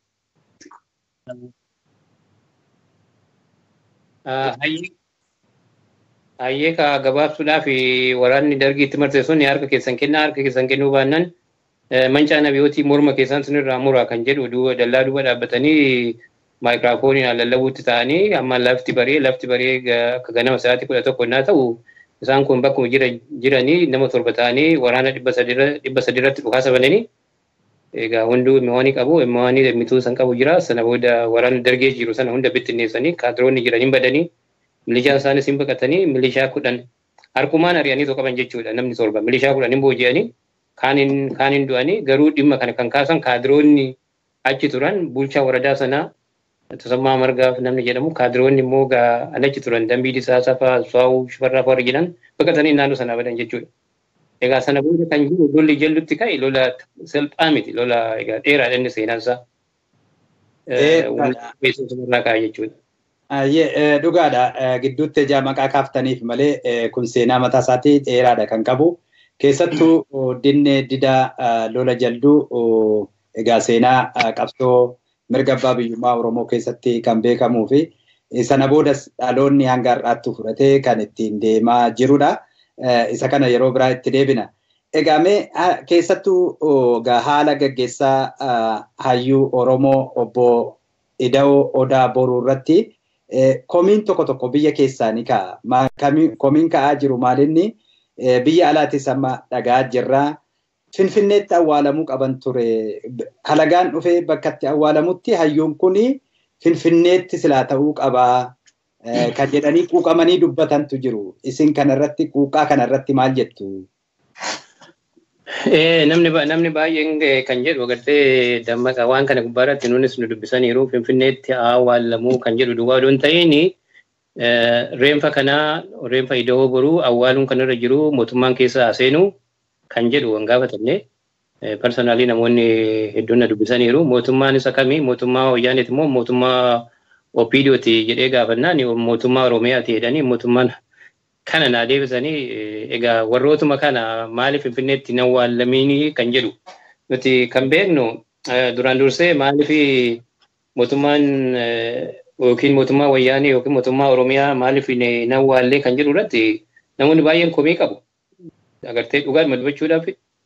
Hayyee ka gabaabsuudhaaf waraanni dargii itti marse sun harka keessan kennaa harka keessan kennuu baannan mancaa nabiyootii morma keessan sun irraa muraa kan jedhu dallaa duuba dhaabbatanii maayikiraafooniin lallabuutti ta'anii amma lafti baree lafti baree akka ganama sa'aatii kudha tokko innaa ta'u isaan kun bakkuma jiranii nama torba ta'anii waraana dhibba sadirratti dhukaasa bananii egaa hunduu imimmaanii qabu imimmaanii lemmituu san qabu jira sana booda waraana dargee jiru sana hunda bittinneessanii kaadiroonni jiranii badanii milishaa isaanis hin baqatanii milishaa kudhan harkumaan ari'anii qaban jechuudha namni torba milishaa kudhan hin booji'anii kaaniin kaaniin du'anii garuu dhimma kana kan kaasan kaadiroonni achi turan bulchaa waradaa sanaa Tasammaa Margaaf namni jedhamu kaadiroonni immoo achi turan dambii disaasaa fa'aa su'aawuu shifarraa fa'aa jedhan baqatanii naannoo sanaa badan jechuudha. Egaa sana booda kan jiru lolli jallutti ka'e lola salphaa miti lola egaa dheeraadha inni seenaansaa. Beeksisa ka'a jechuudha. Dhugaadha gidduutti ijaa maqaa kaaftaniif malee kun seenaa mataa isaatii dheeraadha kan qabu. Keessattuu dinne dida lola jalduu egaa seenaa qabsoo mirga abbaa biyyummaa Oromoo keessatti kan beekamuu fi sana boodas dhaloonni hanga har'aatti fudhatee kan ittiin deemaa jirudha. Isa kana yeroo biraa itti deebina. Egaa mee keessattuu haala gaggeessaa hayyuu Oromoo obbo Ida'oo Odaa Boruu irratti komiin tokko tokko biyya keessaa ni ka'a. Komiin ka'aa jiru maalinni biyya alaatis amma dhagaa jirraa. Finfinneetti awwaalamuu qaban ture. Halagaan dhufee bakka itti awwaalamutti hayyuun kun Finfinneetti silaa ta'uu qabaa. Kan jedhanii quuqamanii dubbatantu jiru. Isin kanarratti quuqaa kanarratti maal jettu? Namni baay'een kan jedhu agartee dammaqa waan kana gubbaarratti nunis nu dubbisaniiru Finfinneetti awwaalamuu kan jedhu duwwaa odoon ta'in reenfa kanaa reenfa ida'oo boruu awwaaluun kanarra jiru mootummaan keessa seenuu kan jedhu waan gaafatamne personaalii namoonni hedduun na dubbisaniiru mootummaan isa kamii mootummaa wayyaaneeti immoo mootummaa opiidiyooti jedhee gaafannaan mootummaa oromiyaati jedhanii mootummaan kana naa deebisanii egaa warrootuma kana maaliif finfinneetti hin awwaalamiini kan jedhu nuti kan beeknu duraan dursee maaliif mootummaan yookiin mootummaa wayyaanee yookiin mootummaa oromiyaa maaliif hin awwaallee kan jedhu irratti namoonni baay'een komii qabu. agartee dhugaadhuma dubbachuudhaaf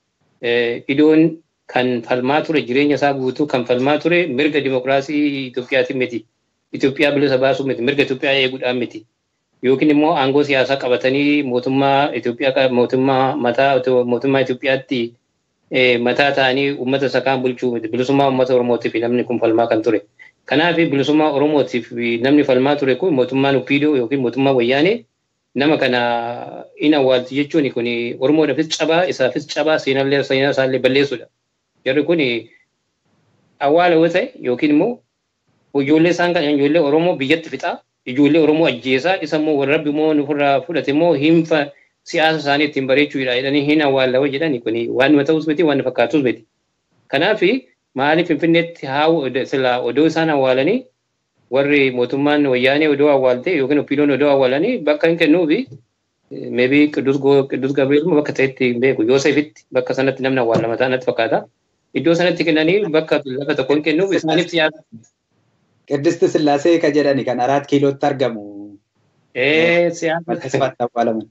idoon kan falmaa ture jireenya isaa guutuu kan falmaa ture mirga dimokiraasii Itoophiyaatiin miti. Itoophiyaa bilisa baasuu miti mirga Itoophiyaa eeguudhaan miti. Yookiin immoo aangoo siyaasaa qabatanii mootummaa Itoophiyaa mootummaa mataa mootummaa Itoophiyaatti mataa ta'anii uummata isa kaan bulchuu miti. Bilisummaa uummata Oromootiif namni kun falmaa kan ture. Kanaaf bilisummaa Oromootiif namni falmaa ture kun mootummaan Upiidoo yookiin mootummaa Wayyaanee nama kana in awwaalti jechuun kun Oromoodhaafis cabaa isaafis cabaa seenaallee seenaa isaallee balleessuudha. Jarri kun awwaala yoo ta'e yookiin immoo ijoollee isaan kan ijoollee Oromoo biyyatti fixaa ijoollee Oromoo ajjeesaa isa immoo warra rabbi immoo nufirraa fudhate immoo hinfa siyaasa isaanii ittiin bareechuudha jedhanii hin awwaallawoo jedhani kun waan ta'us miti waan fakkaatus miti. Kanaaf maaliif Finfinneetti haa sila odoo isaan awwaalanii warri mootummaan wayyaanee odoo awwaalte yookiin oppiidoon odoo awwaalanii bakka hin kennuufi meebii qidus qidus gabriel bakka ta'etti hin beeku yoosefitti bakka sanatti namni awwaalama ta'anatti fakkaata. Iddoo sanatti kennanii bakka lafa tokko hin kennuuf isaaniif siyaasa. Qiddisti Sillaasee ka jedhani kan araat kiilootti argamu. Ee siyaasa. Bakka sifatti awwaalaman.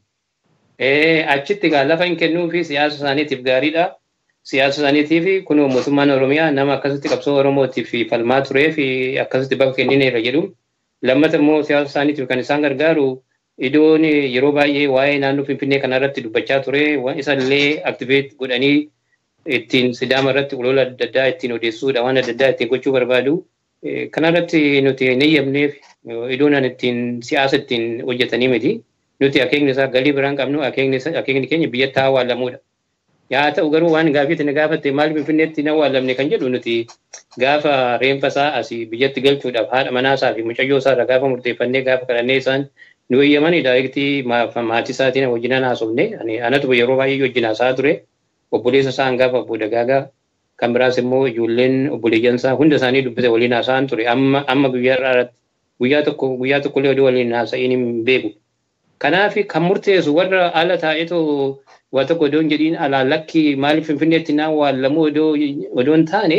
Ee achitti gaa lafa hin kennuufi siyaasa isaaniitiif gaariidha. siyaasa isaaniitiif kun mootummaan Oromiyaa nama akkasitti qabsoo Oromootiif falmaa turee fi akkasitti bakka kennineera jedhu. Lammata immoo siyaasa isaaniitiif kan isaan gargaaru iddoon yeroo baay'ee waa'ee naannoo Finfinnee kanarratti dubbachaa ture isa illee aktiveet godhanii ittiin sidaama irratti olola adda addaa ittiin odeessuudha waan adda addaa ittiin gochuu barbaadu. Kanarratti nuti hin eeyyamneef iddoon ittiin siyaasa ittiin hojjetanii miti. Nuti akeekni isaa galii biraan qabnu akeekni keenya biyyatti awwaalamuudha. yaa ta'u garuu waan gaafii na gaafatte maal finfinneetti hin awwaalamne kan jedhu nuti gaafa reenfa isaa asii biyyatti galchuudhaaf haadha manaa isaa fi mucayyoo isaa irra gaafa murteeffannee gaafa kadhannee isaan nu eeyyamanii daayirektii maatii isaatiin wajjinaan haasofne anatu yeroo baay'ee wajjin haasaa ture obboleessa isaa hangafa obbo Dagaagaa kan biraas immoo ijoolleen obboleeyyan isaa hunda isaanii dubbise waliin haasa'an ture amma amma guyyaa irratti guyyaa tokko guyyaa tokkollee oduu waliin haasa'iin hin beeku. Kanaaf kan murteessu warra ala taa'eetoo waa tokko odoon jedhiin alaa lakki maaliif finfinneetti naan waallamu odoon taane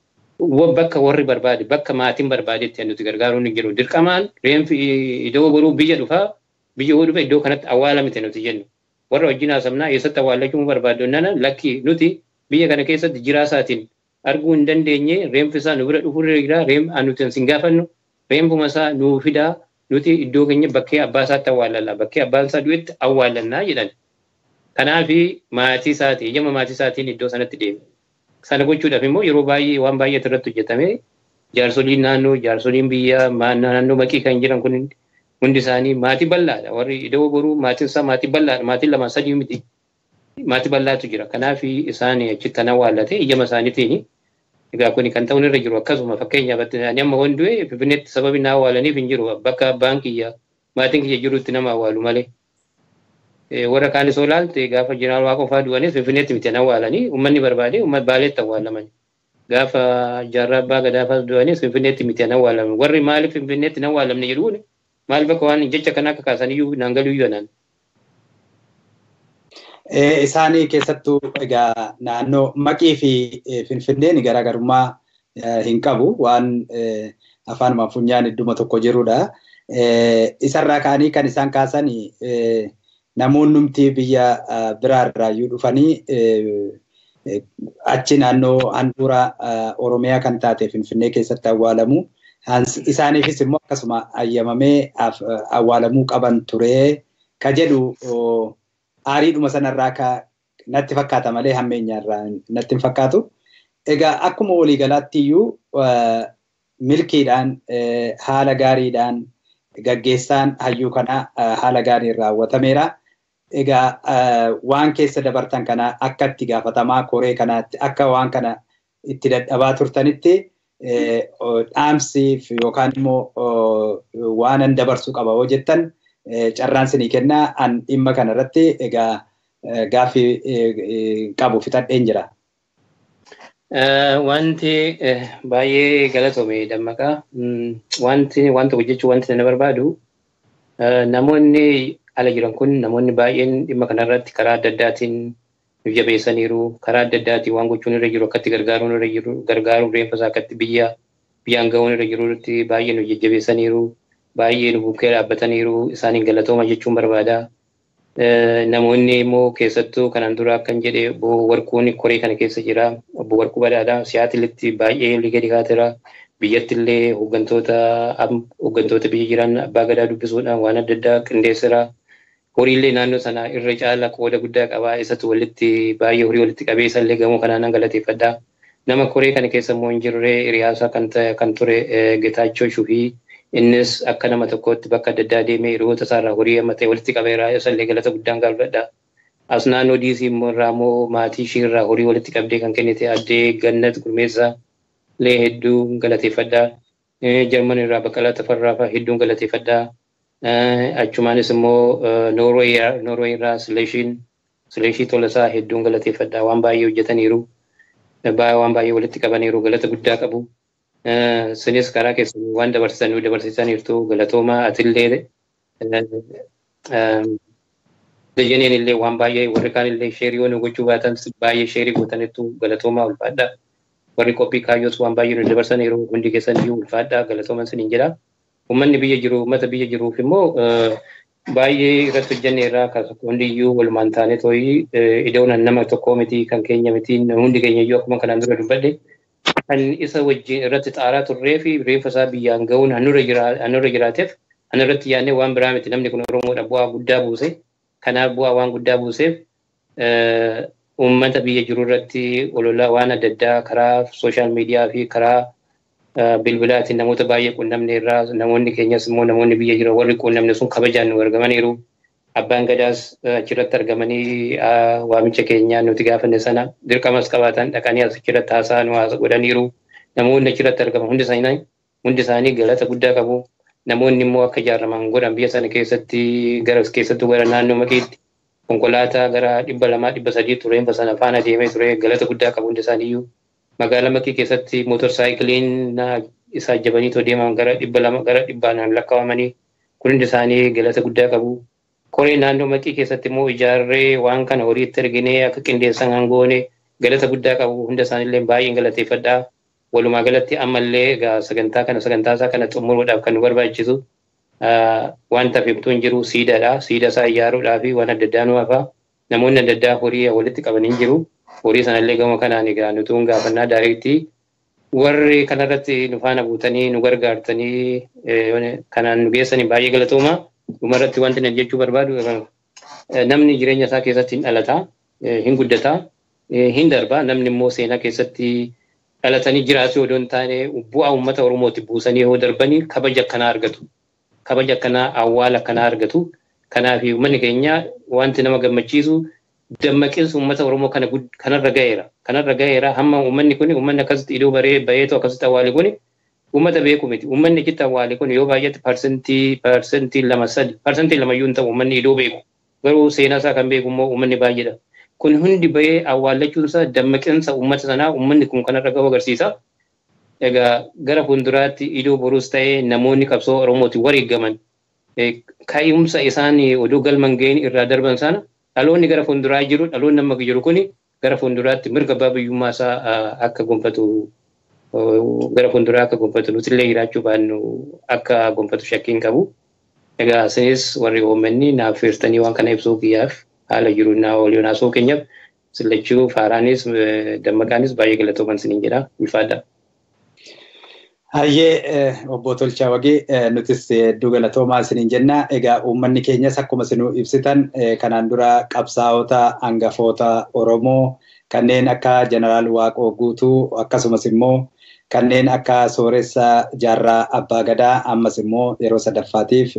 bakka warri barbaade bakka maatiin barbaadetti nuti gargaaruun hin jiru. Dirqamaan reenfi iddoo boruu biyya dhufaa biyya yoo dhufe iddoo kanatti awwaalamte nuti jennu. Warra wajjin haasamnaa eessatti awwaallachuu barbaaddu nana lakki nuti biyya kana keessatti jiraasaatiin arguu hin dandeenye reenfi isaa nu bira dhufurra jira reem nuti hin gaafannu reenfuma isaa nuu fidaa nuti iddoo keenya bakkee abbaa isaatti awwaallalla bakkee abbaan isaa du'etti awwaallannaa jedhan. Kanaafi maatii isaatii eeyyama maatii isaatiin iddoo sanatti deeme. Sana gochuudhaaf immoo yeroo baay'ee waan baay'eetu irratti hojjetame jaarsoliin naannoo jaarsoliin biyyaa naannoo maqii kan jiran kun hundi isaanii maatii bal'aadha. Warri iddoo boruu maatiin isaa maatii bal'aadha. Maatiin lama sadii miti. maatii bal'aatu jira. Kanaaf isaan achitti awwaallate iyyama isaaniitiin egaa kuni kan ta'uun irra jiru akkasuma fakkeenyaaf ani amma waan du'e finfinneetti sababi na awwaalaniif hin jiru bakka abbaan kiyya maatiin kiyya jirutti nama awwaalu malee. Warra kaanis yoo ilaalte gaafa jeneraal waaqa ofaa du'anis finfinneetti miti awwaalanii uummanni barbaade uummata baaleetti awwaalaman. Gaafa jaarraa abbaa gadaafas du'anis finfinneetti miti awwaalaman. Warri maaliif finfinneetti hin awwaalamne jedhuun maal bakka waan jecha kana akka kaasaniyyuu naangaliyyuu anaan. Isaanii keessattuu egaa naannoo maqii fi finfinneen garaagarummaa hin qabu waan afaan funyaan idduma tokko jirudha. Isarraa ka'anii kan isaan kaasan namoonnumti biyya biraarraayyuu dhufanii achi naannoo handhuura Oromiyaa kan taate Finfinnee keessatti awwaalamu. Isaaniifis immoo akkasuma ayyamamee awwaalamuu qaban ture ka jedhu aariidhuma sanarraa ka natti fakkaata malee hammeenyaarraa natti hin fakkaatu. Egaa akkuma waliigalaatti iyyuu milkiidhaan haala gaariidhaan gaggeessaan hayyuu kana haala gaariin raawwatameera. Egaa waan keessa dabartan kana akka itti gaafatamaa koree kanaatti akka waan kana itti dadhabaa turtanitti dhaamsiif yookaan immoo waanan dabarsuu qaba yoo jettan carraan sinii kennaa an dhimma kanarratti egaa gaaffii qabu fixadheen jira. Wanti baay'ee galatome dammaqaa. Wanti wanta hojjechuu wanti na barbaadu namoonni ala jiran kun namoonni baay'een dhimma kanarratti karaa adda addaatiin nu jabeessaniiru. Karaa adda addaatiin waan gochuun irra jiru akkatti gargaaruun irra jiru gargaaruun reenfa isaa akkatti biyya biyyaan ga'uun irra jirutti baay'ee nu jajjabeessaniiru. Baay'ee nu bukkee dhaabbataniiru isaaniin galatooma jechuun barbaada. Namoonni immoo keessattuu kanaan dura akkan jedhe obbo Warquun koree kana keessa jira. Obbo Warquu Badhaadhaa siyaatilitti baay'ee gadi kaateera. Biyyatti illee hooggantoota hooggantoota biyya jiran abbaa gadaa dubbisuudhaan waan adda addaa qindeessira. Horiillee naannoo sana irra caala qooda guddaa qaba. Isatu walitti baay'ee horii walitti qabee isallee gamoo kanaan galateeffadha. Nama koree kana keessa immoo hin jirre hiriyaasaa kan kan ture Getaachoo Shuhii innis akka nama tokkootti bakka adda addaa deemee hiriyoota isaarraa horii amma ta'e walitti qabeera isallee galata guddaan galfadha. As naannoo diisii immoo irraa immoo maatii ishii irraa horii walitti qabdee kan kennite addee Gannat Gurmeessaa illee hedduu galateeffadha. Jarman irraa Baqqalaa Tafarraa fa'aa hedduun galateeffadha. Achumaanis immoo Noorweey irraa Sileeshiin Sileeshii Tolasaa hedduun galateeffadha. Waan baay'ee hojjetaniiru. Waan baay'ee walitti qabaniiru galata guddaa qabu. Sinis karaa keessan waan dabarsisan dabarsisaniirtu galatooma atillee Dajaneen illee waan baay'ee warri kaan illee sheerii waan gochuu baatan baay'ee sheerii gootanittu galatoomaa ulfaadha. Warri qophii kaayyoos waan baay'ee nu dabarsaniiru hundi keessan iyyuu ulfaadha galatooman siniin jedha. Uummanni biyya jiru uummata biyya jiruuf immoo baay'ee irratti hojjenne irraa hundi iyyuu walumaan taane tooyi idoon nama tokkoo miti kan keenya miti hundi keenya iyyuu akkuma kanaan dura dubbadhe kan isa wajjin irratti xaaraa turree fi reeffa isaa biyyaan ga'uun hanurra jiraateef hanirratti yaadnee waan biraa miti namni kun Oromoodha bu'aa guddaa buuse. Kanaaf bu'aa waan guddaa buuseef uummata biyya jiru irratti ololaa waan adda addaa karaa sooshaal miidiyaa fi karaa bilbilaatiin namoota baay'ee quunnamne irraa namoonni keenyas immoo namoonni biyya jiran warri quunnamne sun kabajaan nu argamaniiru. Abbaan gadaas achirratti argamanii waamicha keenyaa nuti gaafanne sana dirqamas qabaatan dhaqanii achirratti haasaa nu haasa godhaniiru. Namoonni achirratti argaman hundi isaanii hundi isaanii galata guddaa qabu. Namoonni immoo akka ijaaraman godhan biyya sana keessatti gara keessattuu gara naannoo maqiitti konkolaataa gara dhibba lamaa dhibba sadii tureen sana faana deemee ture galata guddaa qabu hundi isaaniiyyuu. Magaalaa maqii keessatti mootorsaayikiliin isaa jabanii deeman gara dhibba lama gara dhibbaan lakkaa'amanii kun hundi isaanii galata guddaa qabu. Koree naannoo maqii keessatti immoo ijaarree waan kana horiitti erginee akka qindeessan hangoone galata guddaa qabu hunda isaaniillee baay'een galateeffadhaa. Walumaa galatti ammallee egaa sagantaa kana sagantaa isaa kana xumuruudhaaf kan nu barbaachisu wanta hafimtuu hin jiru siidaadha. Siida isaa ijaaruudhaa fi waan adda addaa nu hafa. Namoonni adda addaa horii walitti qabanii jiru. Horii sanallee gama kanaan egaa nutuun gaafannaa daariitti warri kanarratti nu faana buutanii nu gargaartanii kanaan nu geessanii baay'ee galatooma. Dhumarratti wanti nan jechuu barbaadu namni jireenya isaa keessatti hin dhalataa, hin guddataa, hin darbaa. Namni immoo seenaa keessatti dhalatanii jiraatu odoo hin taane bu'aa uummata Oromooti buusanii yoo darbanii kabaja akkanaa argatu. Kabaja akkanaa awwaala akkanaa argatu. Kanaaf uummanni keenya wanti nama gammachiisu dammaqinsa uummata Oromoo kana kanarra gaheera. Kanarra gaheera hamma uummanni kun uummanni akkasitti iddoo baree baheetu akkasitti awwaale kun uummata beeku miti. Uummanni achitti awwaale kun yoo baay'ate parsentii parsentii lama sadi parsentii lama iyyuu hin ta'u uummanni iddoo beeku. Garuu seenaa isaa kan beeku immoo uummanni baay'eedha. Kun hundi bahee awwaallachuun isaa dammaqinsa uummata sanaa uummanni kun kanarra gahu agarsiisa. Egaa gara fuulduraatti iddoo boruus ta'ee namoonni qabsoo Oromooti wareegaman kaa'umsa isaan oduu galman ga'een irraa darban sana dhaloonni gara fuulduraa jiru dhaloonni amma jiru kuni gara fuulduraatti mirga abbaa biyyummaa isaa akka gonfatu gara fuulduraa akka gonfatu nutillee jiraachuu baannu akka gonfatu shakkiin qabu. Egaa isinis warri uummanni naaf feertanii waan kana ibsuu kiyyaaf haala jiru naa waliin haasoo keenyaaf sillachuu faaraanis dammaqaanis baay'ee galatooman siniin jedha ulfaadha. Hayyee obbo Tolchaa Wagee nutis hedduu galatoomaa isiniin jenna. Egaa uummanni keenyas akkuma isin ibsitan kanaan dura qabsaa'ota hangafoota Oromoo kanneen akka Jeneraal Waaqoo Guutuu akkasumas immoo kanneen akka Sooressa Jaarraa Abbaa Gadaa ammas immoo yeroo sadaffaatiif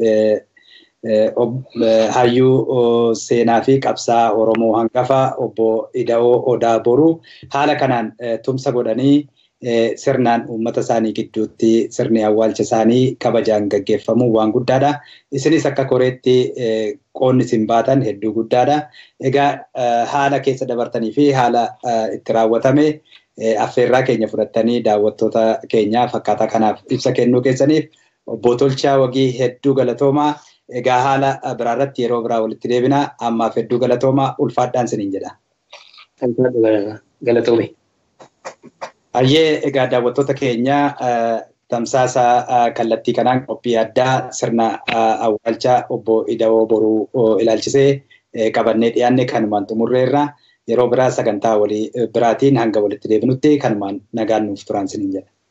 hayyuu seenaa fi qabsaa Oromoo hangafa obbo Ida'oo Odaa Boruu haala kanaan tumsa godhanii sirnaan uummata isaanii gidduutti sirni awwaalcha isaanii kabajaan gaggeeffamu waan guddaadha. Isinis akka koreetti qoonni isin baatan hedduu guddaadha. Egaa haala keessa dabartanii fi haala itti raawwatame affeerraa keenya fudhattanii daawwattoota keenyaaf akkaataa kanaaf ibsa kennuu keessaniif obbo Tolchaa Wagii hedduu galatoomaa. Egaa haala biraarratti yeroo biraa walitti deebina ammaaf hedduu galatoomaa ulfaadhaan isiniin jedha. Galatoome. Hayyee egaa daawwattoota keenya tamsaasa kallattii kanaan qophii addaa sirna awwaalcha obbo Ida'oo Boruu ilaalchisee qabannee dhiyaanne kanumaan xumurreerra yeroo biraa sagantaa walii biraatiin hanga walitti deebinutti kanumaan nagaan nuuf turan isiniin jedha.